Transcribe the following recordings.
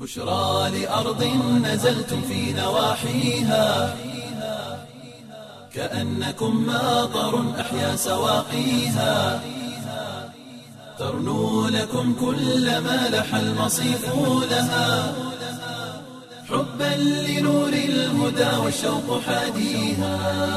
بشرى لأرض نزلتم في نواحيها كأنكم ماطر أحيا سواقيها ترنو لكم كل ما لح المصيف لها حبا لنور الهدى والشوق حاديها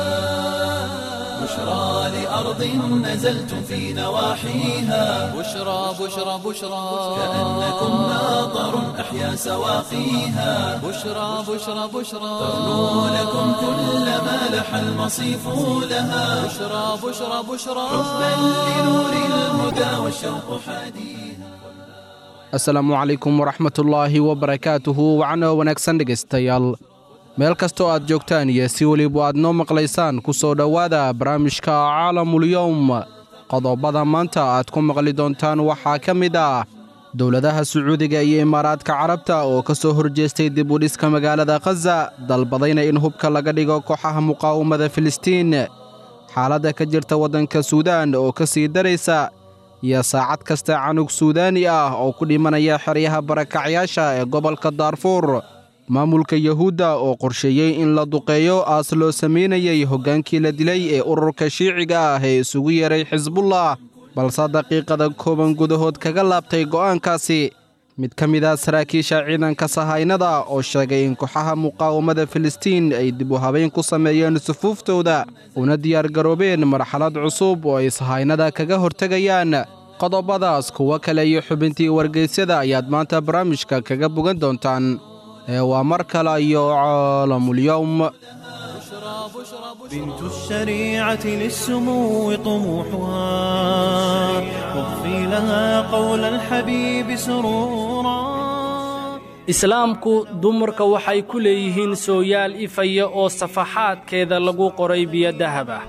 بشرى لأرض نزلتم في نواحيها بشرى بشرى بشرى كأنكم ماطر أحيا سواقيها بشرى بشرى بشرى ترنو لكم كل ما لح المصيف لها بشرى بشرى بشرى حبا لنور الهدى والشوق حاديها asalaamu calaykum waraxmatullaahi wabarakaatuhu wacno wanaagsan dhegaystayaal meel kastoo aad joogtaan iyo si weliba aad noo maqlaysaan ku soo dhowaada barnaamijka caalamulyowm qodobada maanta aad ku maqli doontaan waxaa ka mid ah dowladaha sacuudiga iyo imaaraadka carabta oo ka soo horjeestay dib u dhiska magaalada khaza dalbadayna in hubka laga dhigo kooxaha muqaawamada filistiin xaaladda ka jirta waddanka suudaan oo ka sii daraysa iyo saacad kasta canug suudaani ah oo ku dhimanaya xeryaha barakacyaasha ee gobolka daarfuur maamulka yuhuudda oo qorsheeyey in la duqeeyo aas loo samaynayay hoggaankii la dilay ee ururka shiiciga ah ee isugu yeeray xisbullah balse daqiiqada kooban gudahood kaga laabtay go'aankaasi mid ka mid ah saraakiisha ciidanka sahaynada oo sheegay in kooxaha muqaawamada filistiin ay dib u habayn ku sameeyeen sufuuftooda una diyaargaroobeen marxalad cusub oo ay sahaynada kaga hortegayaan qodobadaas kuwo kale iyo xubintii wargeysyada ayaad maanta barnaamijka kaga bogan doontaan ee waa mar kale iyo caalamulyowm بنت الشريعة للسمو طموحها واغفي لها قول الحبيب سرورا islaamku dumarka waxay ku leeyihiin sooyaal ifaya oo safaxaadkeeda lagu qoray biyo dahab ah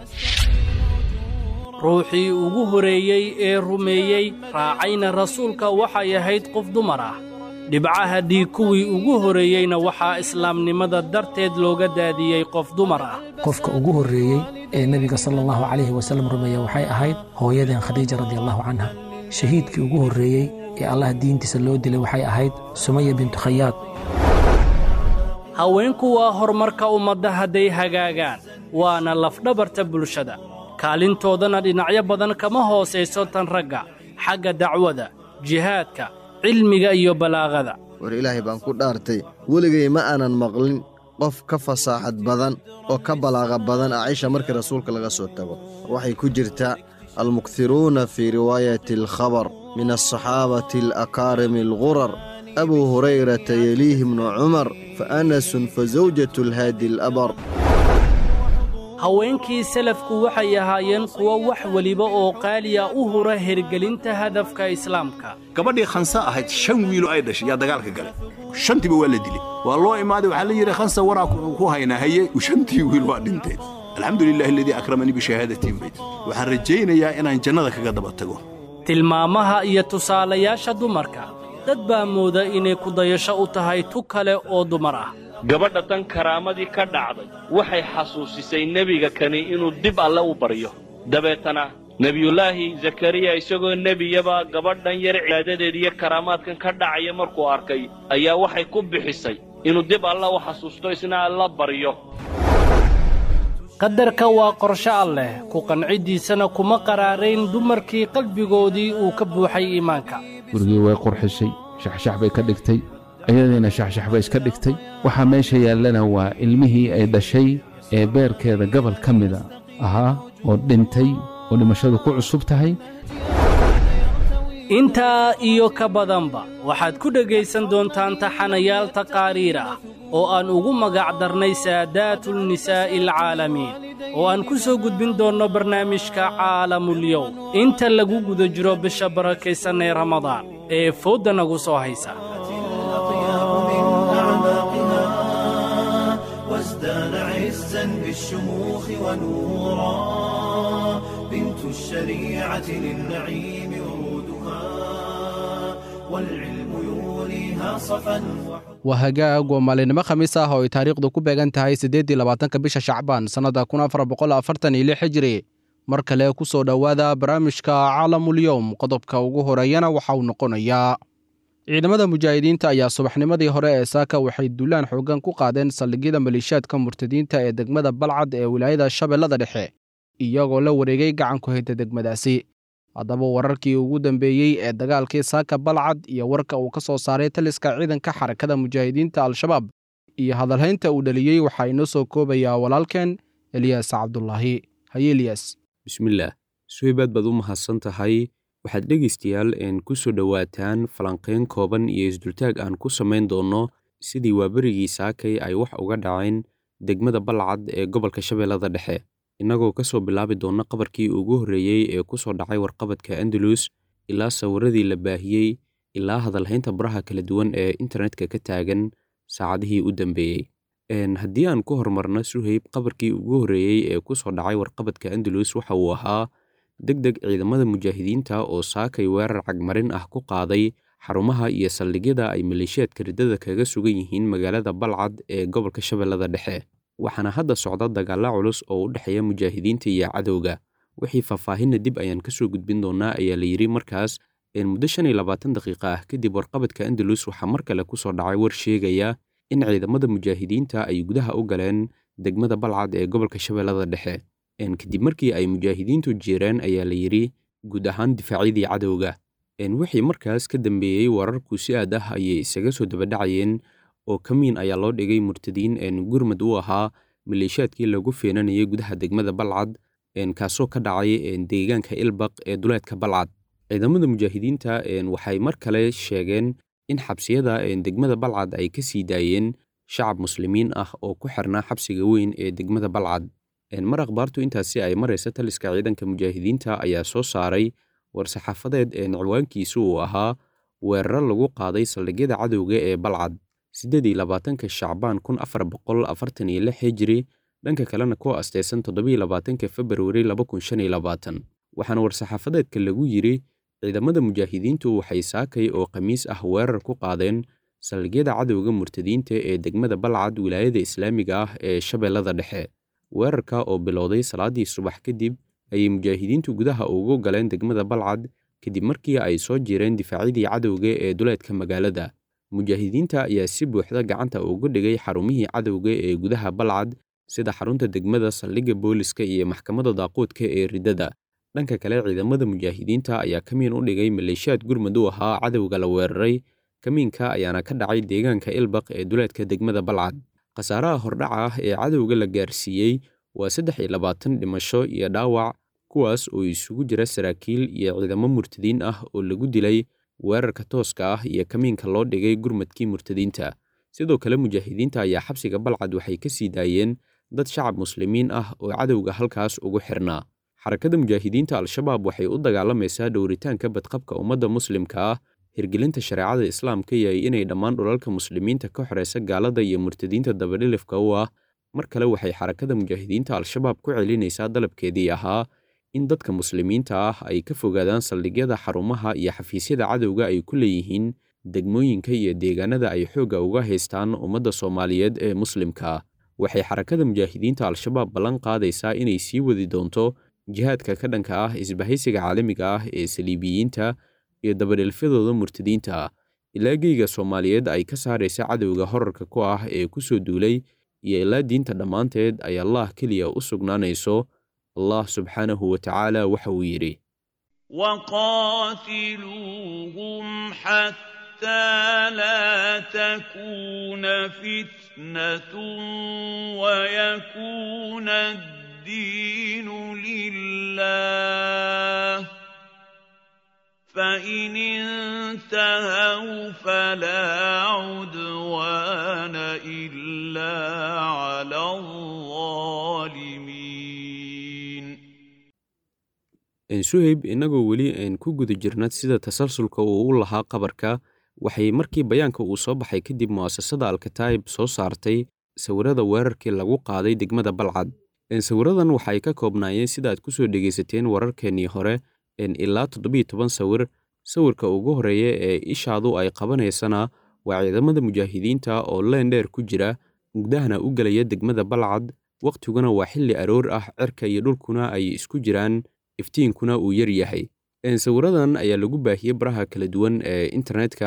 ruuxii ugu horeeyey ee rumeeyey raacayna rasuulka waxay ahayd qof dumar ah dhibcaha dhiig kuwii ugu horreeyeyna waxaa islaamnimada darteed looga daadiyey qof dumar ah qofka ugu horreeyey ee nebiga sala allahu calayhi wasallam rumeeya waxay ahayd hooyadeen khadiija radiallahu canha shahiidkii ugu horreeyey ee allah diintiisa loo dilay waxay ahayd sumaya bintu khayaad haweenku waa horumarka ummadda hadday hagaagaan waana lafdhabarta bulshada kaalintoodana dhinacyo badan kama hoosayso tan ragga xagga dacwada jihaadka cilmiga iyo balaaqada war ilaahay baan ku dhaartay weligay ma aanan maqlin qof ka fasaaxad badan oo ka balaaqa badan acisha markii rasuulka laga soo tago waxay ku jirtaa almukthiruuna fii riwaayati alkhabar min alsaxaabati alakaarimi algurar abuu hurayrata yeliihi bnu cumar fa anasun fa zawjatu alhaadi alabar haweenkii salafku waxay ahaayeen kuwo wax weliba oo qaaliya u hura hergelinta hadafka islaamka gabadhii khansa ahayd shan wiilo ay dhashay yaa dagaalka galay shantiiba waa la dilay waa loo imaaday waxaa la yidhi khansa waraa ku haynaa haye shantii wiil waa dhinteen alxamdu lilahi aladii akramanii bishahaadatiin bayd waxaan rajaynayaa inaan jannada kaga daba tago tilmaamaha iyo tusaalayaasha dumarka dad baa mooda inay kudayasho u tahay tu kale oo dumar ah gabadha tan karaamadii ka dhacday waxay xasuusisay nebiga kani inuu dib alle u baryo dabeetana nebiyullaahi zakariya isagoo nebiyaba gabadhan yar cibaadadeed iyo karaamaadkan ka dhacaya markuu arkay ayaa waxay ku bixisay inuu dib alle u xasuusto isna alla baryo qadarka waa qorsho alleh ku qancidiisana kuma qaraarayn dumarkii qalbigoodii uu ka buuxay iimaanka gurigii way qurxishay shaxshax bay ka dhigtay ayadiina shaxshax bay iska dhigtay waxaa meesha yaallana waa ilmihii ay dhashay ee beerkeeda gobol ka mida ahaa oo dhintay oo dhimashadu ku cusub tahay intaa iyo ka badanba waxaad ku dhegaysan doontaan taxanayaal taqaariir ah oo aan ugu magac darnay saadaatulnisaa'i alcaalamiin oo aan ku soo gudbin doonno barnaamijka caalamulyowm inta lagu guda jiro bisha barakaysan ee ramadaan ee foodda nagu soo haysa وازدان عزا بالشموخ ونورا بنت الشريعة للنعيم ورودها والعلم يوليها صفا waa hagaag waa maalinimo khamiis ah oo ay taariikhdu ku beegan tahay siddeeddii labaatanka bisha shacbaan sannadda kun afar boqol afartan iyo lix hijri mar kale ku soo dhowaada barnaamijka caalamulyowm qodobka ugu horeeyana waxa uu noqonayaa ciidamada mujaahidiinta ayaa subaxnimadii hore ee saaka waxay duulaan xooggan ku qaadeen saldhigyada maleeshiyaadka murtadiinta ee degmada balcad ee wilaayada shabeellada dhexe iyagoo la wareegay gacanku hayda degmadaasi haddaba wararkii ugu dambeeyey ee dagaalkii saaka balcad iyo warka uu ka soo saaray taliska ciidanka xarakada mujaahidiinta al-shabaab iyo hadalhaynta uu dhaliyey waxaa inoo soo koobayaa walaalkeen eliyas cabdulaahi haye eliyas bismillaah suhaybaad baad u mahadsan tahay waxaad dhegaystayaal een ku soo dhowaataan falanqayn kooban iyo isdultaag aan ku samayn doonno sidii waaberigii saakay ay wax uga dhaceen degmada balcad ee gobolka shabeellada dhexe innagoo ka soo bilaabi doonna qabarkii ugu horreeyey ee ku soo dhacay warqabadka andalus ilaa sawiradii la baahiyey ilaa hadalhaynta baraha kala duwan ee internetka ka taagan saacadihii u dambeeyey haddii aan ku horumarno suhayb qabarkii ugu horreeyey ee ku soo dhacay warqabadka andalus waxa uu ahaa deg deg ciidamada mujaahidiinta oo saakay weerar cagmarin ah ku qaaday xarumaha iyo saldhigyada ay maleeshiyaadka riddada kaga sugan yihiin magaalada balcad ee gobolka shabeellada dhexe waxaana hadda socda dagaalla culus oo u dhexeeya mujaahidiinta iyo cadowga wixii faahfaahinna dib ayaan ka soo gudbin doonnaa ayaa la yidhi markaas muddo shan iyo labaatan daqiiqa ah kadib warqabadka andalus waxaa mar kale ku soo dhacay war sheegaya in ciidamada mujaahidiinta ay gudaha u galeen degmada balcad ee gobolka shabeellada dhexe kadib markii ay mujaahidiintu jireen ayaa la yidhi guud ahaan difaacyadii cadowga wixii markaas ka dambeeyey wararku si aad ah ayay isaga soo dabadhacayeen oo kamiin ayaa loo dhigay murtadiin gurmad u ahaa maleeshiyaadkii lagu feenanayay gudaha degmada balcad kaasoo ka dhacay deegaanka ilbaq ee duleedka balcad ciidamada mujaahidiinta waxay mar kale sheegeen in xabsiyada degmada balcad ay ka sii daayeen shacab muslimiin ah oo ku xirnaa xabsiga weyn ee degmada balcad mar akhbaartu intaasi ay maraysa taliska ciidanka mujaahidiinta ayaa soo saaray war-saxaafadeed ciwaankiisu uu ahaa weeraro lagu qaaday saldhigyada cadowga ee balcad siddeed iyo labaatanka shacbaan kun afar boqol afartan iyo lix hijiri dhanka kalena ku asteysan toddobiyo labaatanka februari laba kun shan iyo labaatan waxaana war-saxaafadeedka lagu yidhi ciidamada mujaahidiintu waxay saakay oo khamiis ah weerar ku qaadeen saldhigyada cadowga murtadiinta ee degmada balcad wilaayada islaamiga ah ee shabeellada dhexe weerarka oo bilowday salaadii subax kadib ayay mujaahidiintu gudaha ugu galeen degmada balcad kadib markii ay soo jireen difaacyadii cadowga ee duleedka magaalada mujaahidiinta ayaa si buuxda gacanta ugu dhigay xarumihii cadowga ee gudaha balcad sida xarunta degmada saldhigga booliska iyo maxkamadda daaquudka ee riddada dhanka kale ciidamada mujaahidiinta ayaa kamiin u dhigay maleeshiyaad gurmud u ahaa cadowga la weeraray kamiinka ayaana ka dhacay deegaanka ilbaq ee duleedka degmada balcad khasaaraha hordhaca ah ee cadowga la gaarsiiyey waa saddex iyo labaatan dhimasho iyo dhaawac kuwaas oo isugu jira saraakiil iyo ciidamo murtadiin ah oo lagu dilay weerarka tooska ah iyo kamiinka loo dhigay gurmadkii murtadiinta sidoo kale mujaahidiinta ayaa xabsiga balcad waxay ka sii daayeen dad shacab muslimiin ah oo cadowga halkaas ugu xirnaa xarakada mujaahidiinta al-shabaab waxay u dagaalamaysaa dhowritaanka badqabka ummadda muslimka ah hirgelinta shareecada islaamka iyo inay dhammaan dhulalka muslimiinta ka xoreysa gaalada iyo murtadiinta dabadhilifka u ah mar kale waxay xarakada mujaahidiinta al-shabaab ku celinaysaa dalabkeedii ahaa in dadka muslimiinta ah ay ka fogaadaan saldhigyada xarumaha iyo xafiisyada cadowga ay ku leeyihiin degmooyinka iyo deegaanada ay xoogga uga haystaan ummadda soomaaliyeed ee muslimka waxay xarakada mujaahidiinta al-shabaab ballan qaadaysaa inay sii wadi doonto jihaadka ka dhanka ah isbahaysiga caalamiga ah ee saliibiyiinta iyo dabadhelfyadooda murtadiinta ilaa geyga soomaaliyeed ay ka saaraysa cadowga horarka ku ah ee ku soo duulay iyo ilaa diinta dhammaanteed ay allah keliya u sugnaanayso allah subxaanahu wa tacaala waxa uu yidhi وقاتلوهم حتى لا تكون فتنة ويكون الدين لله فإن انتهوا فلا عدوان إلا على الظالمين suhayb innagoo weli aan ku guda jirna sida tasalsulka uu u lahaa qabarka waxay markii bayaanka uu soo baxay kadib mu'asasada alkataib soo saartay sawirada weerarkii lagu qaaday degmada balcad sawiradan waxay ka koobnaayeen sida aad ku soo dhegaysateen wararkeennii hore ilaa toddobiyo toban sawir sawirka ugu horreeya ee ishaadu ay qabanaysana waa ciidamada mujaahidiinta oo leen dheer ku jira mugdahana u gelaya degmada balcad wakhtiguna waa xilli aroor ah cirka iyo dhulkuna ay isku jiraan iftiinkuna uu yar yahay sawiradan ayaa lagu baahiyey baraha kala duwan ee internetka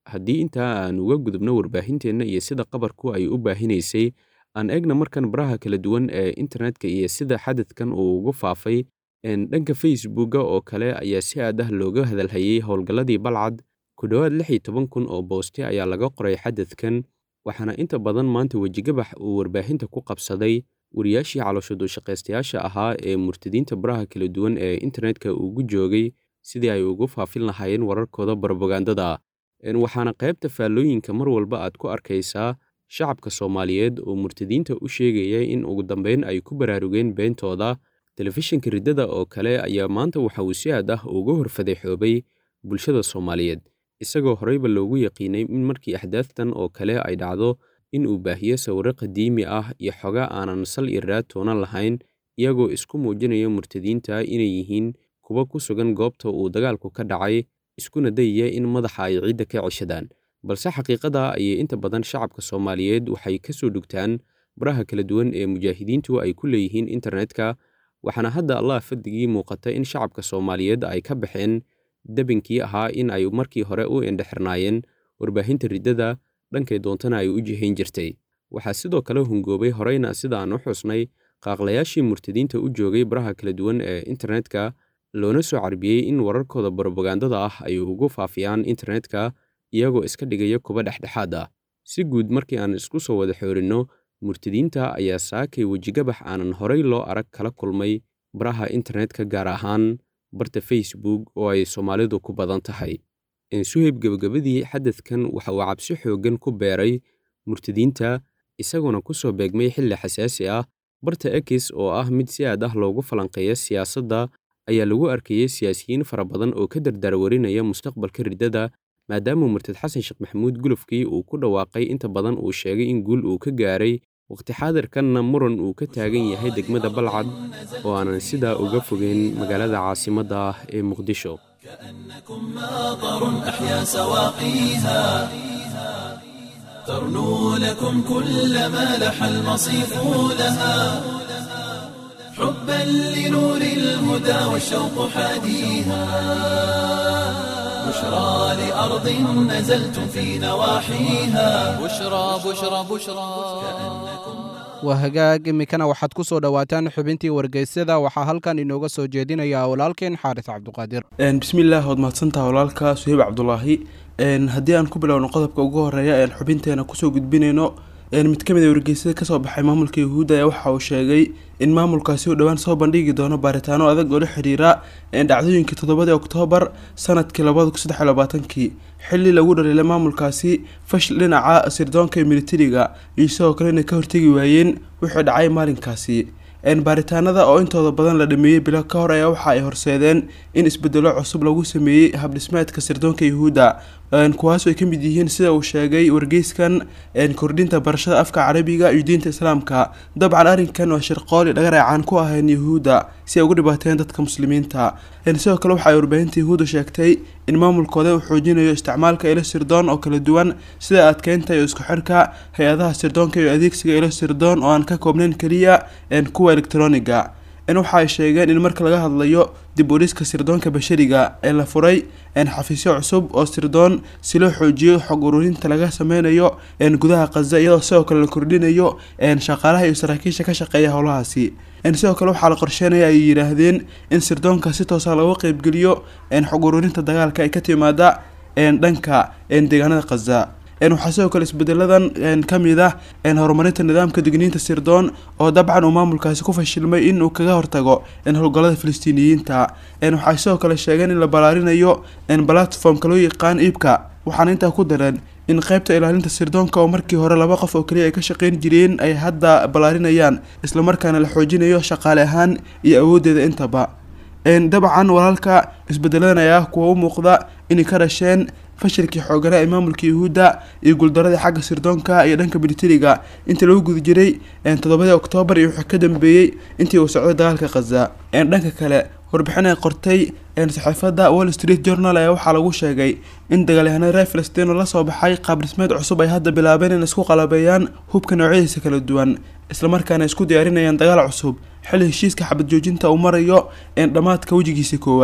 haddii intaa aan uga gudubno warbaahinteenna iyo sida qabarku ay u baahinaysay aan eegna markan baraha kala duwan ee internetka iyo sida xadadkan uu ugu faafay dhanka facebooka oo kale ayaa si aad ah looga hadalhayey howlgalladii balcad ku dhowaad lix iyo toban kun oo booste ayaa laga qoray xadadkan waxaana inta badan maanta wejigabax uu warbaahinta ku qabsaday wariyaashii calooshadu-shaqaystayaasha ahaa ee murtadiinta baraha kala duwan ee internetka ugu joogay sidii ay ugu faafin lahaayeen wararkooda barobagandada waxaana qaybta faallooyinka mar walba aad ku arkaysaa shacabka soomaaliyeed oo murtadiinta u sheegaya in ugu dambeyn ay ku baraarugeen beentooda telefishinka riddada oo kale ayaa maanta waxa uu si aad ah uga horfadeexoobay bulshada soomaaliyeed isagoo horeyba loogu yaqiinay in markii axdaaftan oo kale ay dhacdo in uu baahiyo sawirro qadiimi ah iyo xoga aanan sal iyo raad toonan lahayn iyagoo isku muujinaya murtadiinta inay yihiin kuwa ku sugan goobta uu dagaalku ka dhacay iskuna dayaya in madaxa ay ciidda ka ceshadaan balse xaqiiqada ayay inta badan shacabka soomaaliyeed waxay ka soo dhugtaan baraha kala duwan ee mujaahidiintu ay ku leeyihiin internetka waxaana hadda allah fadigii muuqata in shacabka soomaaliyeed ay ka baxeen debinkii ahaa in ay markii hore u indhexirnaayeen warbaahinta riddada dhankay doontana ay u jihayn jirtay waxaa sidoo kale hungoobay horeyna sida aan u xusnay qaaqlayaashii murtadiinta u joogay baraha kala duwan ee internetka loona soo carbiyey in wararkooda barobagandada ah ay ugu faafiyaan internetka iyagoo iska dhigaya kuba dhexdhexaad ah si guud markii aan isku soo wada xoorinno murtadiinta ayaa saakay wejigabax aanan horey loo arag kala kulmay baraha internetka gaar ahaan barta facebook oo ay soomaalidu ku badan tahay suhayb gebagabadii xadadkan waxa uu cabsi xooggan ku beeray murtadiinta isagoona ku soo beegmay xilli xasaasi ah barta ekis oo ah mid si aad ah loogu falanqeeya siyaasadda ayaa lagu arkayey siyaasiyiin fara badan oo ka dardaarwarinaya mustaqbalka riddada maadaama murtad xasan sheekh maxamuud gulufkii uu ku dhawaaqay inta badan uu sheegay in guul uu ka gaaray waqti xaadirkanna muran uu ka taagan yahay degmada balcad oo aanan sidaa uga fogeyn magaalada caasimadda ah ee muqdisho ماطر أحيا سواقيها ترنو لكم كل ما لح المصيف لها حبا لنور الهدى والشوق حاديها بشرى لأرض نزلتم في نواحيها بشرى بشرى بشرى waa hagaag iminkana waxaad ku soo dhowaataan xubintii wargeysyada waxaa halkan inooga soo jeedinaya walaalkeen xaaris cabduqaadir bismillaah waad mahadsantaha walaalka suheyb cabdulaahi haddii aan ku bilowno qodobka ugu horeeya een xubinteena kusoo gudbinayno mid ka mid a wargeysyada kasoo baxay maamulka yahuudda ayaa waxa uu sheegay in maamulkaasi uu dhowaan soo bandhigi doono baaritaano adag oo la xidhiira dhacdooyinkii toddobadii oktoobar sanadkii labada kun saddex iyo labaatankii xilli lagu dhaliilay maamulkaasi fashil dhinaca sirdoonka ee militariga iyo sidoo kale inay ka hortegi waayeen wixii dhacay maalinkaasi baaritaanada oo intooda badan la dhameeyey bilo ka hor ayaa waxa ay horseedeen in isbedelo cusub lagu sameeyey habdhismeedka sirdoonka yahuudda kuwaas ay ka mid yihiin sida uu sheegay wargeyskan kordhinta barashada afka carabiga iyo diinta islaamka dabcan arrinkan waa shirqooli dhagareecaan ku ahayn yahuudda si ay ugu dhibaateen dadka muslimiinta sidoo kale waxa ay warbaahinta yahuudda sheegtay in maamulkooda uu xoojinayo isticmaalka ilo sirdoon oo kala duwan sida adkeynta iyo isku xirka hay-adaha sirdoonka iyo adeegsiga ilo sirdoon oo aan ka koobnayn keliya kuwa elektroniga waxa ay sheegeen in marka laga hadlayo dib u dhiska sirdoonka bashariga ee la furay xafiisyo cusub oo sirdoon si loo xoojiyo xog ururinta laga sameynayo gudaha khaza iyadoo sidoo kale la kordhinayo shaqaalaha iyo saraakiisha ka shaqeeya howlahaasi sidoo kale waxaa la qorsheynaya ay yidhaahdeen in sirdoonka si toosa looga qeybgeliyo xog ururinta dagaalka ay ka timaada dhanka deegaanada khaza waxaa sidoo kale isbedeladan ka mid ah horumarinta nidaamka digniinta sirdoon oo dabcan uu maamulkaasi ku fashilmay in uu kaga hortago howlgallada filistiiniyiinta waxay sidoo kale sheegeen in la balaarinayo platformka loo yaqaan iibka waxaana intaa ku dareen in qeybta ilaalinta sirdoonka oo markii hore laba qof oo kaliya ay ka shaqeyn jireen ay hadda balaarinayaan islamarkaana la xoojinayo shaqaale ahaan iyo awoodeeda intaba dabcan walaalka isbedeladan ayaa kuwa u muuqda inay ka dhasheen fashilkii xooganaa ee maamulka yahuudda iyo guuldaradii xagga sirdoonka iyo dhanka militariga intii lagu guda jiray toddobadii oktoobar iyo wixii ka dambeeyey intii uu socday dagaalka khaza dhanka kale warbixin ay qortay saxaafadda wall street journal ayaa waxaa lagu sheegay in dagaalyahanada reer filistiin oo lasoo baxay qaab dhismeed cusub ay hadda bilaabeen in isku qalabeeyaan hubka noocyadiisa kala duwan islamarkaana isku diyaarinayaan dagaal cusub xilli heshiiska xabad joojinta uu marayo dhammaadka wejigiisa koowaad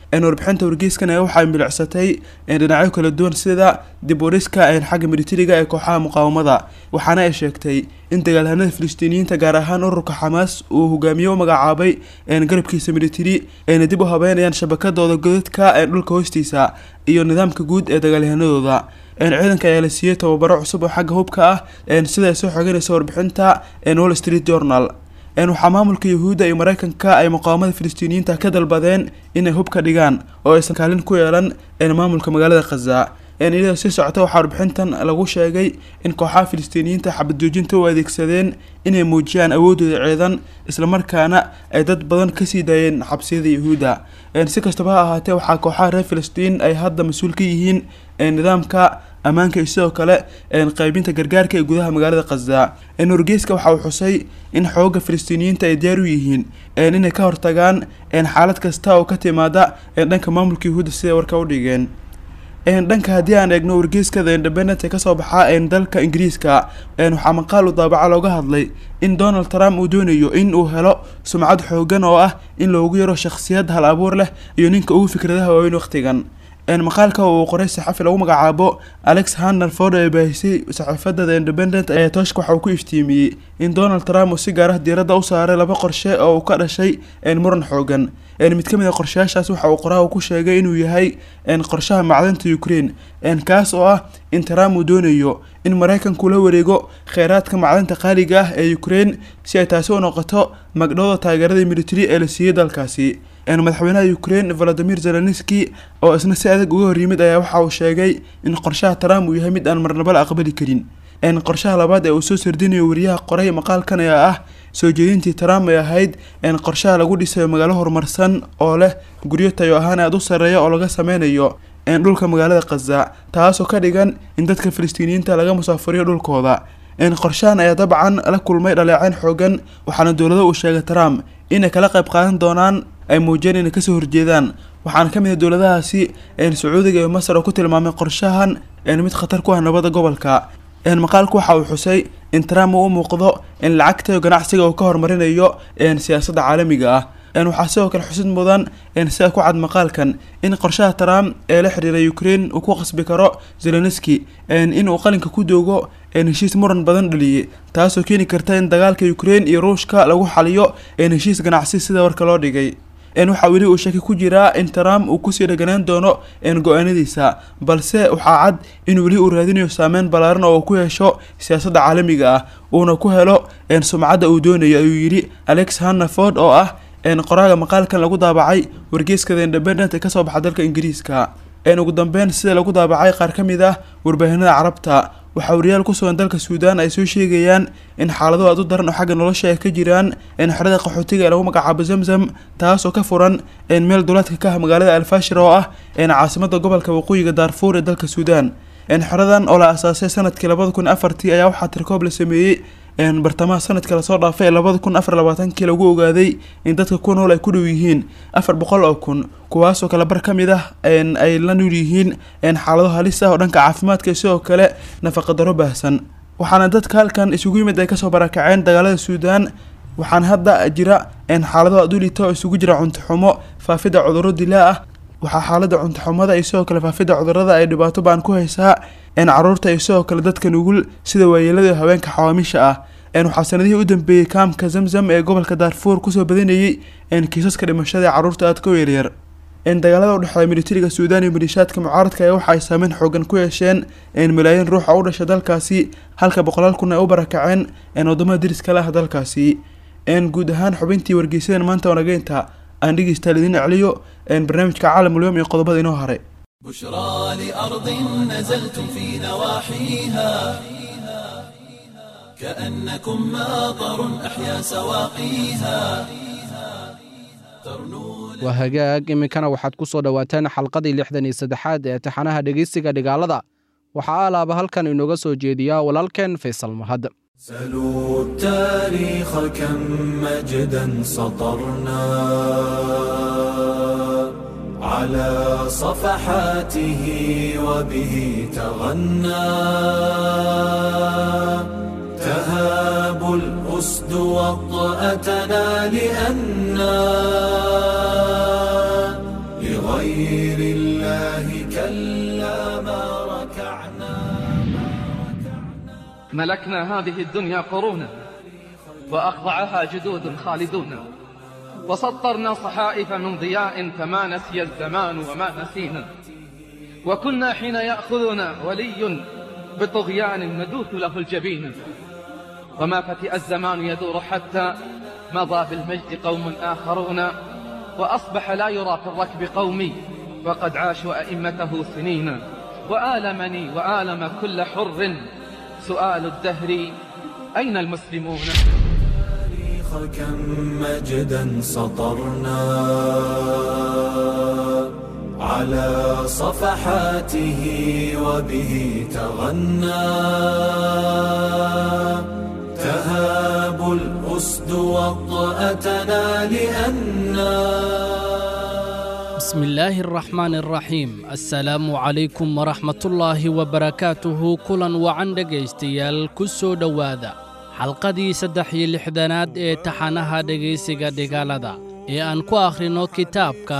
warbixinta wargeyskan ee waxay milicsatay dhinacyo kala duwan sida dib wariska xagga militariga ee kooxaha muqaawamada waxaana ay sheegtay in dagaalhanada filistiiniyiinta gaar ahaan ururka xamaas uu hogaamiye u magacaabay garabkiisa militari ayna dib u habeynayaan shabakadooda godadka ee dhulka hoostiisa iyo nidaamka guud ee dagaalyahanadooda ciidanka ayaa la siiyey tababaro cusub oo xagga hubka ah sida ay soo xoganaysa warbixinta wall street journal waxaa maamulka yahuudda iyo mareykanka ay muqaawamada filistiiniyiinta ka dalbadeen inay hubka dhigaan oo aysan kaalin ku yeelan maamulka magaalada khaza iyadoo sii socota waxaa warbixintan lagu sheegay in kooxaha filistiiniyiinta xabad joojinta u adeegsadeen inay muujiyaan awoodooda ciidan islamarkaana ay dad badan kasii daayeen xabsiyada yahuudda si kastaba ha ahaatee waxaa kooxaha reer filistiin ay hadda mas-uul ka yihiin nidaamka ammaanka iyo sidoo kale qaybinta gargaarka ee gudaha magaalada khaza wargeyska waxa uu xusay in xooga filistiiniyiinta ay diyaar u yihiin inay ka hortagaan xaalad kasta oo ka timaada dhanka maamulka yahuudda siday warka u dhigeen dhanka haddii aan eegno wargeyska the independent ee kasoo baxaa dalka ingiriiska waxaa maqaal u daabaca looga hadlay in donald trump uu doonayo in uu helo sumcad xoogan oo ah in loogu yaro shakhsiyad hal abuur leh iyo ninka ugu fikradaha waaweyn waqtigan maqaalka uu qoray saxafi lagu magacaabo alex hanner ford ee baahisay saxaafadda the independent ee tooshka waxa uu ku iftiimiyey in donald trump uu si gaar ah diiradda u saaray laba qorshe oo uu ka dhashay muran xoogan mid ka mid a qorshayaashaas waxa uu qoraha ku sheegay inuu yahay qorshaha macdanta ukraine kaas oo ah in trump uu doonayo in maraykanku la wareego kheyraadka macdanta qaaliga ah ee ukraine si ay taasi u noqoto magdhowda taageerada military ee la siiyey dalkaasi madaxweynaha ukraine valadimir zelenski oo isna si adag uga hor yimid ayaa waxa uu sheegay in qorshaha trump uu yahay mid aan marnaba la aqbali karin qorshaha labaad ee uu soo sardinayo wariyaha qoray maqaalkan ayaa ah soo jeedintii trump ay ahayd qorshaha lagu dhisayo magaalo horumarsan oo leh guryo tayo ahaan aada u sarreeya oo laga sameynayo dhulka magaalada khaza taasoo ka dhigan in dadka filistiiniyiinta laga musaafuriyo dhulkooda qorshahan ayaa dabcan la kulmay dhaleeceen xoogan waxaana dowlado uu sheegay trump inay kala qayb qaadan doonaan ay muujiyeen inay kasoo horjeedaan waxaana ka mid ah dowladahaasi sacuudiga iyo masar oo ku tilmaamay qorshahan mid khatar ku ah nabadda gobolka maqaalku waxa uu xusay in trump uu u muuqdo in lacagta iyo ganacsiga uu ka horumarinayo siyaasadda caalamiga ah waxaa sidoo kale xusid mudan sida ku cad maqaalkan in qorshaha trump ee la xiriira ukraine uu ku qasbi karo zelenski inuu qalinka ku doogo heshiis muran badan dhaliyey taasoo keeni karta in dagaalka ukraine iyo ruushka lagu xaliyo heshiis ganacsi sida warka loo dhigay waxaa weli uu shaki ku jiraa in trump uu kusii dhaganaan doono go-aanadiisa balse waxaa cad in weli uu raadinayo saameyn ballaaran oo uu ku hesho siyaasadda caalamiga ah uuna ku helo sumcadda uu doonayo ayuu yidhi alex hannaford oo ah qoraaga maqaalkan lagu daabacay wargeyska the independent ee kasoo baxa dalka ingiriiska ugu dambeyn sida lagu daabacay qaar ka mid ah warbaahinada carabta waxaa wariyaal ku sugan dalka suudaan ay soo sheegayaan in xaalado aad u daran oo xagga nolosha ay ka jiraan xerada qaxootiga ee lagu magacaabo zamzam taasoo ka furan meel duleedka ka ah magaalada alfashir oo ah caasimada gobolka waqooyiga daarfuur ee dalka suudaan xeradan oo la asaasay sanadkii labada kun afartii ayaa waxaa tirkoob la sameeyey bartamaha sanadka lasoo dhaafay ee labada kun afar labaatankii lagu ogaaday in dadka ku nool ay ku dhow yihiin afar boqol oo kun kuwaasoo kale bar ka mid ah ay la nool yihiin xaalado halis ah oo dhanka caafimaadka sidoo kale nafaqadaro baahsan waxaana dadka halkan isugu yimid ay kasoo barakaceen dagaalada suudaan waxaana hadda jira xaalado adulita oo isugu jira cuntoxumo faafidda cudurro dilaa ah waxaa xaalada cuntoxumada iyo sidoo kale faafidda cudurrada ay dhibaato baan ku haysaa caruurta iyo sidoo kale dadka nugul sida waayeelada haweenka xawaamisha ah waxaa sanadihii u dambeeyey kaamka zamzam ee gobolka daarfuur kusoo badanayey kiisaska dhimashada ee carruurta aadka u yaryar dagaalada u dhexeeya militariga suudaan iyo maliishaadka mucaaradka ayaa waxa ay saameyn xoogan ku yeesheen malaayiin ruux oo u dhasha dalkaasi halka boqolaal kun ay u barakaceen wadamada deriska le ah dalkaasi guud ahaan xubintii wargeysadan maanta wanageynta aan dhegeystaal idiin celiyo barnaamijka caalamulyoom iyo qodobada inoo haray بشرى لأرض نزلتم في نواحيها كأنكم ماطر أحيا سواقيها waa hagaag iminkana waxaad ku soo dhowaateen xalqadii lixdan iyo saddexaad ee taxanaha dhegeysiga dhigaalada waxaa alaaba halkan inooga soo jeediyaa walaalkeen faysal mahad سلوا التاريخ كم مجدا سطرنا على صفحاته وبه تغنى تهاب الأسد وطأتنا لأنا غير الله كلا ما ركعنا ملكنا هذه الدنيا قرونا وأخضعها جدود خالدون وسطرنا صحائف من ضياء فما نسي الزمان وما نسينا وكنا حين يأخذنا ولي بطغيان ندوث له الجبين وما فتئ الزمان يدور حتى مضى بالمجد قوم آخرون وأصبح لا يرى في الركب قومي وقد عاشوا أئمته سنين وآلمني وآلم كل حر سؤال الدهر أين المسلمون التاريخ كم مجدا سطرنا على صفحاته وبه تغنى تهاب الأسد وطأتنا لأنا بسم الله الرحمن الرحيم السلام عليكم ورحمة الله وبركاته كلا وعن dhegaystayaal ku soo dhowaada xalqadii saddex iyo lixdanaad ee taxanaha dhegaysiga dhigaalada ee aan ku akhrino kitaabka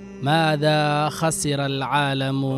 maadaa khasira alcaalamu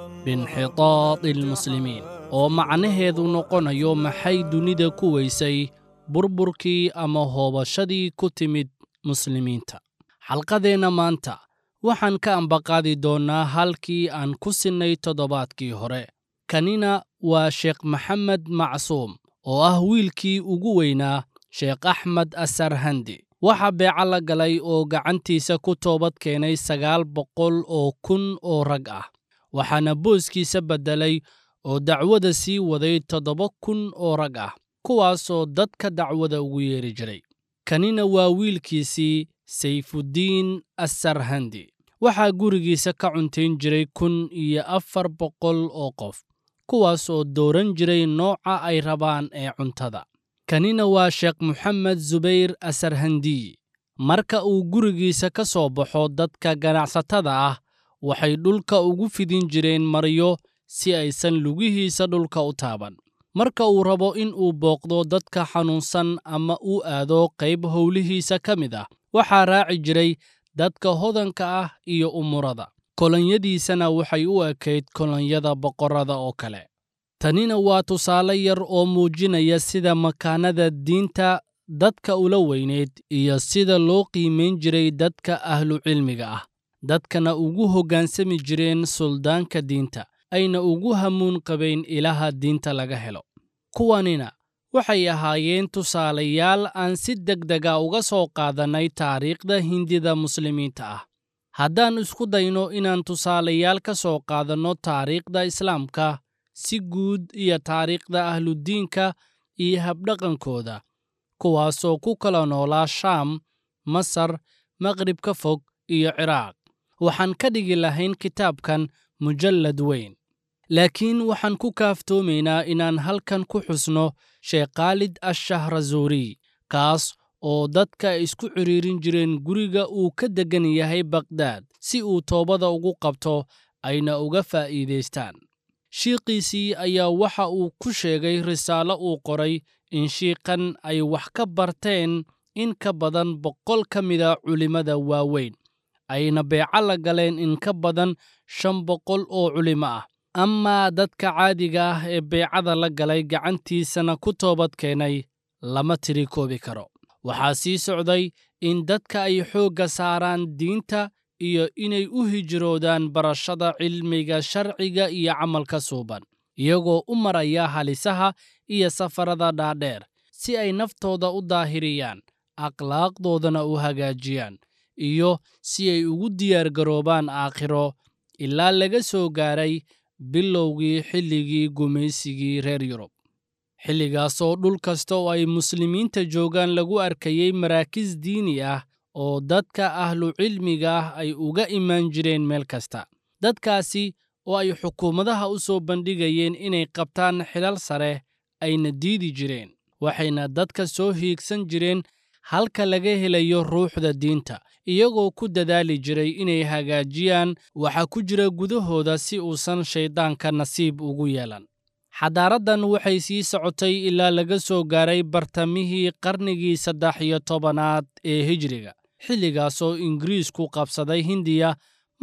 biinxitaadi almuslimiin oo macnaheedu noqonayo maxay dunida ku weysay burburkii ama hoobashadii ku timid muslimiinta xalqadeenna maanta waxaan ka ambaqaadi doonnaa halkii aan ku sinnay toddobaadkii hore kanina waa sheekh maxamed macsuum oo ah wiilkii ugu weynaa sheekh axmed asarhandi waxaa beeco la galay oo gacantiisa ku toobad keenay sagaal boqol oo kun oo rag ah waxaana booskiisa beddelay oo dacwada sii waday toddoba kun oo rag ah kuwaasoo dadka dacwada ugu yeeri jiray kanina waa wiilkiisii sayfuddiin assarhandi waxaa gurigiisa ka cuntayn jiray kun iyo afar boqol oo qof kuwaas oo dooran jiray nooca ay rabaan ee cuntada kanina waa sheekh moxamed zubayr asarhandiy marka uu gurigiisa ka soo baxo dadka ganacsatada ah waxay dhulka ugu fidin jireen maryo si aysan lugihiisa dhulka u taaban marka uu rabo in uu booqdo dadka xanuunsan ama uu aado qayb howlihiisa ka mid ah waxaa raaci jiray dadka hodanka ah iyo umurada kolonyadiisana waxay u ekayd kolonyada boqorrada oo kale tanina waa tusaale yar oo muujinaya sida makaanada diinta dadka ula weynayd iyo sida loo qiimayn jiray dadka ahlucilmiga ah dadkana ugu hoggaansami jireen suldaanka diinta ayna ugu hamuun qabayn ilaha diinta laga helo kuwanina waxay ahaayeen tusaalayaal aan si degdega uga soo qaadannay taariikhda hindida muslimiinta ah haddaan isku dayno inaan tusaalayaal ka soo qaadanno taariikhda islaamka si guud iyo taariikhda ahludiinka iyo habdhaqankooda kuwaasoo ku kala noolaa shaam masar maqribka fog iyo ciraaq waxaan ka dhigi lahayn kitaabkan mujallad weyn laakiin waxaan ku kaaftoomaynaa inaan halkan ku xusno sheekh khaalid ashahrazuuriy kaas oo dadka ay isku cidhiirin jireen guriga uu ka deggan yahay bakdaad si uu toobada ugu qabto ayna uga faa'iidaystaan shiiqiisii ayaa waxa uu ku sheegay risaalo uu qoray in shiiqan ay wax ka barteen in ka badan boqol ka mida culimmada waaweyn ayna beeco la galeen in ka badan shan boqol oo culimo ah amaa dadka caadiga ah ee beecada la galay gacantiisana ku toobad keenay lama tiri koobi karo waxaa sii socday in dadka ay xoogga saaraan diinta iyo inay u hijroodaan barashada cilmiga sharciga iyo camalka suuban iyagoo u maraya halisaha iyo safarada dhaadheer si ay naftooda u daahiriyaan akhlaaqdoodana u hagaajiyaan iyo si ay ugu diyaargaroobaan aakhiro ilaa laga soo gaaray bilowgii xilligii gumaysigii reer yurub xilligaasoo dhul kasta oo ay muslimiinta joogaan lagu arkayey maraakiis diini ah oo dadka ahlucilmiga ah ay uga imaan jireen meel kasta dadkaasi oo ay xukuumadaha u soo bandhigayeen inay qabtaan xilal sare ayna diidi jireen waxayna dadka soo hiigsan jireen halka laga helayo ruuxda diinta iyagoo ku dadaali jiray inay hagaajiyaan waxa ku jira gudahooda si uusan shayddaanka nasiib ugu yeelan xadaaraddan waxay sii socotay ilaa laga soo gaaray bartamihii qarnigii saddex iyo tobanaad ee hijriga xilligaasoo ingiriisku qabsaday hindiya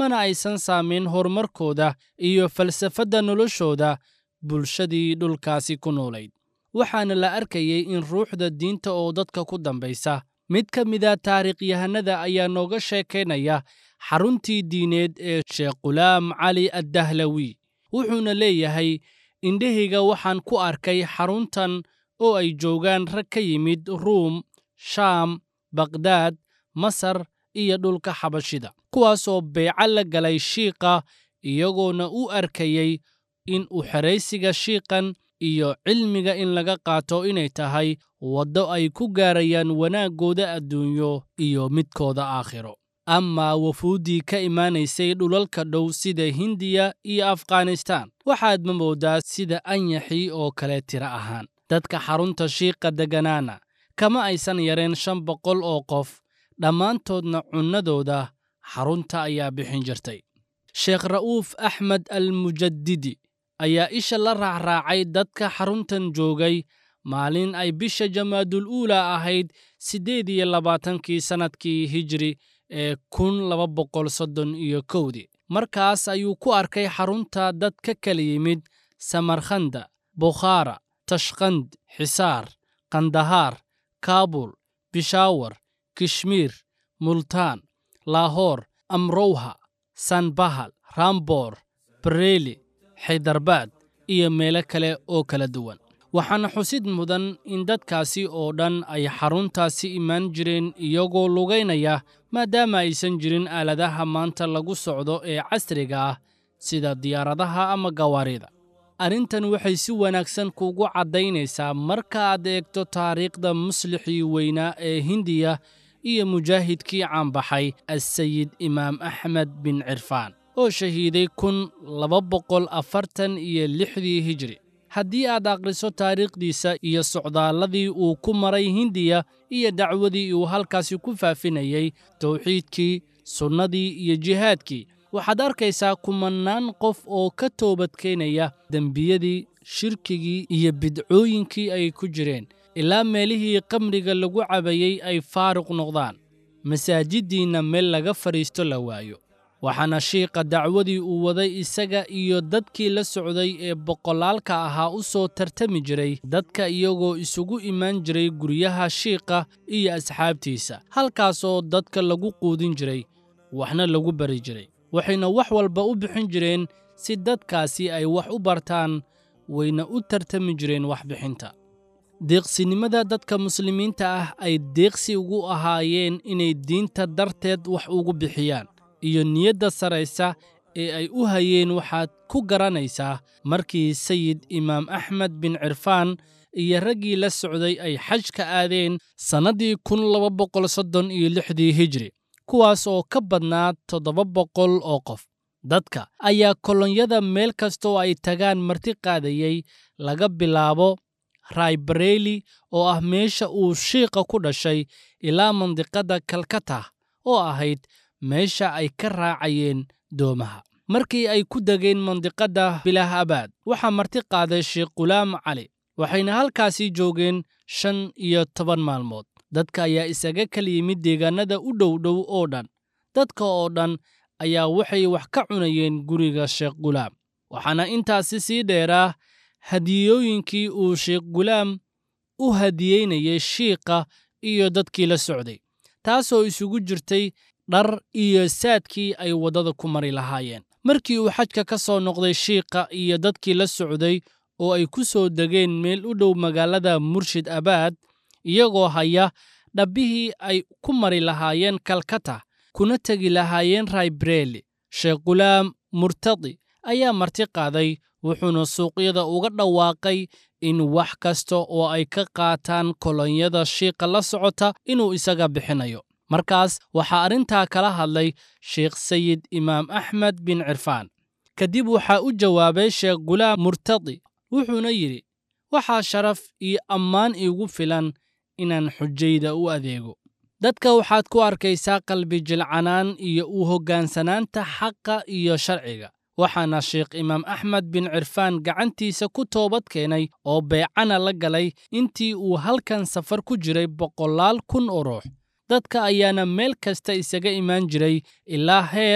mana aysan saamayn horumarkooda iyo falsafadda noloshooda bulshadii dhulkaasi ku noolayd waxaana la arkayay in ruuxda diinta oo dadka ku dambaysa mid ka mida taariikhyahanada ayaa nooga sheekaynaya xaruntii diineed ee sheekh qulaam cali addahlawi wuxuuna leeyahay indhahayga waxaan ku arkay xaruntan oo ay joogaan rag ka yimid ruum shaam bakdaad masar iyo dhulka xabashida kuwaasoo beeco la galay shiiqa iyagoona u arkayay in u xeraysiga shiiqan iyo cilmiga in laga qaato inay tahay waddo ay ku gaarayaan wanaaggooda adduunyo iyo midkooda aakhiro amaa wafuuddii ka imaanaysay dhulalka dhow sida hindiya iyo afghanistaan waxaad ma mooddaa sida anyaxii oo kale tiro ahaan dadka xarunta shiiqa degganaana kama aysan yareen shan boqol oo qof dhammaantoodna cunnadooda xarunta ayaa bixin jirtay sheekh ra'uuf axmed almujadidi ayaa isha la raacraacay dadka xaruntan joogay maalin ay bisha jamaadul uula ahayd siddeed iyo labaatankii sannadkii hijri ee kun laba boqol soddon iyo kowdii markaas ayuu ku arkay xarunta dad ka kala yimid samarkhanda bukhaara tashkand xisaar kandahaar kaabul bishaawar kishmiir multaan laahoor amrowha sanbahal ramboor bareeli xaydarbaad iyo meelo kale oo kala duwan waxaana xusid mudan in dadkaasi oo dhan ay xaruntaasi imaan jireen iyagoo lugaynaya maadaama aysan jirin aaladaha maanta lagu socdo ee casriga ah sida diyaaradaha ama gawaarida arrintan waxay si wanaagsan kugu caddaynaysaa marka aad eegto taariikhda muslixii weynaa ee hindiya iyo mujaahidkii caanbaxay assayid imaam axmed bin cirfaan oo shahiiday kun laba boqol afartan iyo lixdii hijri haddii aad akhriso taariikhdiisa iyo socdaalladii uu ku maray hindiya iyo dacwadii uu halkaasi ku faafinayey tawxiidkii sunnadii iyo jihaadkii waxaad arkaysaa kumannaan qof oo ka toobadkeenaya dembiyadii shirkigii iyo bidcooyinkii ay ku jireen ilaa meelihii qamriga lagu cabayey ay faaruq noqdaan masaajiddiinna meel laga fadhiisto la waayo waxaana shiiqa dacwadii uu waday isaga iyo dadkii la socday ee boqolaalka ahaa u soo tartami jiray dadka iyagoo isugu imaan jiray guryaha shiiqa iyo asxaabtiisa halkaasoo dadka lagu quudin jiray waxna lagu bari jiray waxayna wax walba u bixin jireen si dadkaasi ay wax u bartaan wayna u tartami jireen waxbixinta deeqsinimada dadka muslimiinta ah ay deeqsi ugu ahaayeen inay diinta darteed wax ugu bixiyaan iyo niyadda saraysa ee ay u hayeen waxaad ku garanaysaa markii sayid imaam axmed bin cirfaan iyo raggii la socday ay xaj ka aadeen sannaddii kun laba boqol soddon iyo lixdii hijri kuwaas oo ka badnaa toddoba boqol oo qof dadka ayaa kolonyada meel kastoo ay tagaan marti qaadayey laga bilaabo raybareeli oo ah meesha uu shiiqa ku dhashay ilaa mandiqadda kalkata oo ahayd meesha ay ka raacayeen doomaha markii ay ku degeen mandiqadda bilaahabaad waxaa marti qaaday sheekh qulaam cali waxayna halkaasii joogeen shan iyo toban maalmood dadka ayaa isaga kala yimid deegaannada u dhow dhow oo dhan dadka oo dhan ayaa waxay wax ka cunayeen guriga sheekh gulaam waxaana intaasi sii dheeraa hadiyooyinkii uu sheekh gulaam u hadiyeynayay shiiqa iyo dadkii la socday taasoo isugu jirtay dhar iyo saadkii ay waddada ku mari lahaayeen markii uu xajka ka soo noqday shiiqa iyo dadkii la socday oo ay ku soo degeen meel u dhow magaalada murshid abaad iyagoo haya dhabbihii ay ku mari lahaayeen kalkata kuna tegi lahaayeen raybareeli sheekh gulaam murtadi ayaa marti qaaday wuxuuna suuqyada uga dhawaaqay in wax kasta oo ay ka qaataan kolonyada shiiqa la socota inuu isaga bixinayo markaas waxaa arrintaa kala hadlay sheekh sayid imaam axmed bin cirfaan kadib waxaa u jawaabay sheekh gulaam murtadi wuxuuna yidhi waxaa sharaf iyo ammaan iigu filan inaan xujayda u adeego dadka waxaad ku arkaysaa qalbi jilcanaan iyo u hoggaansanaanta xaqa iyo sharciga waxaana sheekh imaam axmed bin cirfaan gacantiisa ku toobad keenay oo beecana la galay intii uu halkan safar ku jiray boqolaal kun oo ruux dadka ayaana meel kasta isaga imaan jiray ilaa heer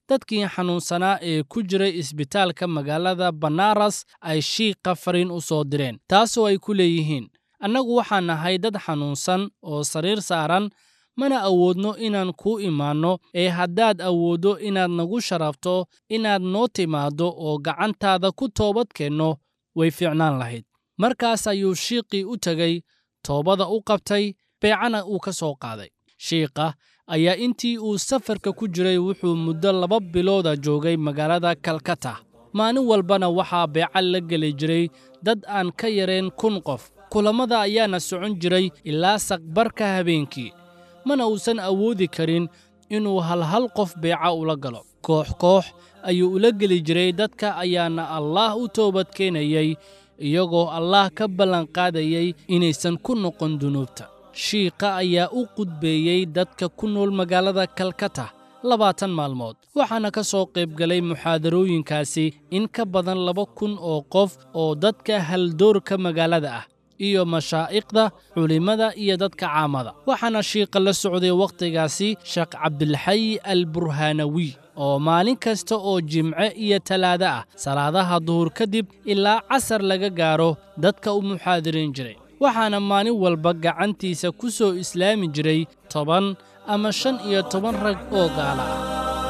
dadkii xanuunsanaa ee ku jiray isbitaalka magaalada banaras ay shiiqa fariin u soo direen taasoo ay ku leeyihiin annagu waxaan nahay dad xanuunsan oo sariir saaran mana awoodno inaan kuu imaanno ee haddaad awooddo inaad nagu sharafto inaad noo timaaddo oo gacantaada ku toobad keenno way fiicnaan lahayd markaas ayuu shiiqii u tegey toobada u qabtay beecana uu ka soo qaaday shiiqa ayaa intii uu safarka ku jiray wuxuu muddo laba bilooda joogay magaalada kalkata maalin walbana waxaa beeca la geli jiray dad aan ka yareen kun qof kulammada ayaana socon jiray ilaa saqbarka habeenkii mana uusan awoodi karin inuu halhal qof beeca ula galo koox koox ayuu ula geli jiray dadka ayaana allaah u toobad keenayey iyagoo allaah ka ballanqaadayay inaysan ku noqon dunuubta shiiqa ayaa u qudbeeyey dadka ku nool magaalada kalkata labaatan maalmood waxaana ka soo qaybgalay muxaadarooyinkaasi in ka badan laba kun oo qof oo dadka haldoorka magaalada ah iyo mashaa'iqda culimmada iyo dadka caamada waxaana shiiqa la socday wakhtigaasi sheekh cabdilxayi al burhaanawi oo maalin kasta oo jimce iyo talaado ah salaadaha duhur kadib ilaa casar laga gaaro dadka u muxaadiriin jiray waxaana maalin walba gacantiisa ku soo islaami jiray toban ama shan iyo toban rag oo gaala ah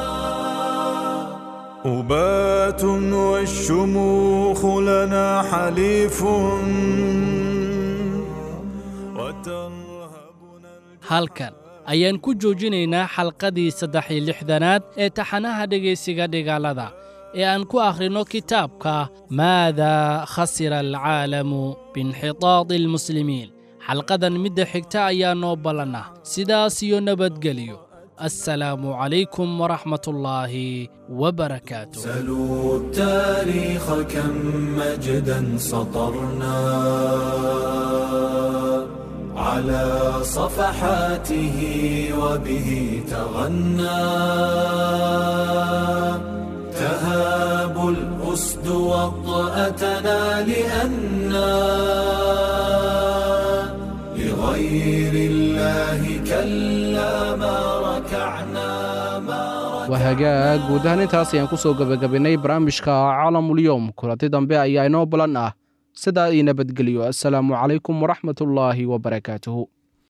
أبات والشموخ لنا حليف halkan ayaan ku joojinaynaa xalqadii saddex iyo lixdanaad ee taxanaha dhegaysiga dhigaalada ee aan ku akhrinno kitaabka maadaa khasira alcaalamu biinxitaadi almuslimiin xalqadan midda xigta ayaa noo ballanna sidaas iyo nabadgelyo السلام عليكم ورحمة الله وبركاته سلوا التاريخ كم مجدا سطرنا على صفحاته وبه تغنى تهاب الأسد وطأتنا لأنا لغير الله كلا ما ركعنا ما waa hagaag guud ahaan intaas ayaan ku soo gebagabaynay barnaamijka caalamulyoom kulanti dambe ayaa inoo balan ah sidaa ii nabadgeliyo assalaamu calaykum waraxmatullaahi wabarakaatuhu